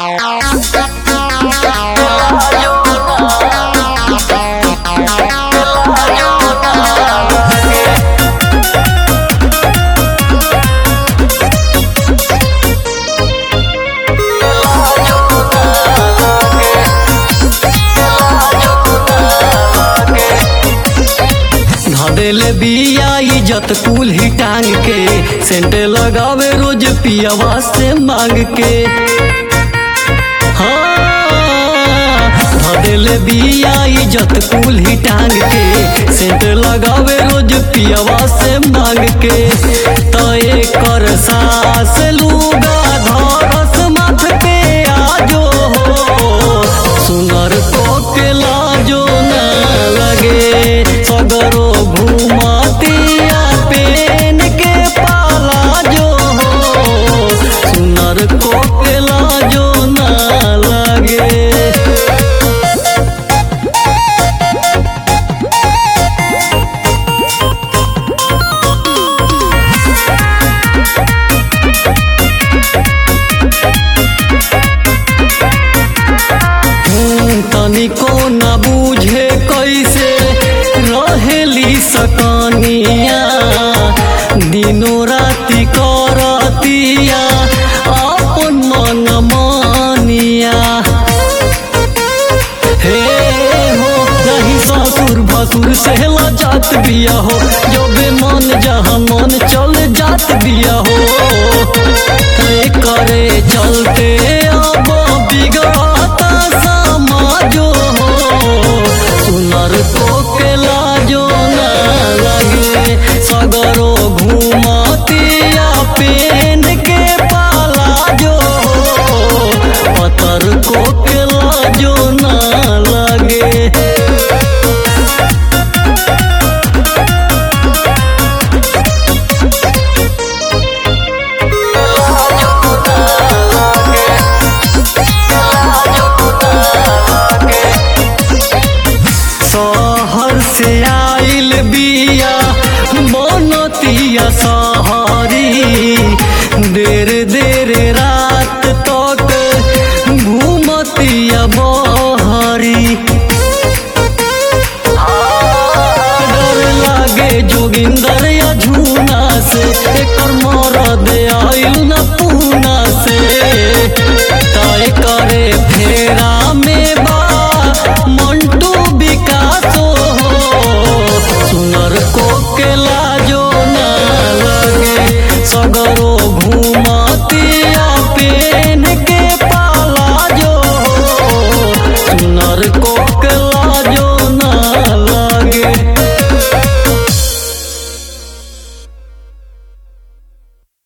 धदेले बिया इज्जत कुल ही टांग के सेंटे लगावे रोज पियावा से मांग के हाँ धदेले बिया इज्जत कुल ही टांग के सेंट लगावे रोज पियावा से मांग के तय कर सास लूगा धरस मत पे आजो हो सुनर को के लाजो न लगे सगरो घुमातिया पेन के पाला जो हो सुनर को के लाजो न लगे हूँ, तनिको न बूझे कैसे रहेली सकनिया दिनो राति करतिया अपन मन मानिया हे हो नहीं ससुर भसुर से जात बिया हो जबे मन जहाँ मन चल जात बिया हो तय करे चलते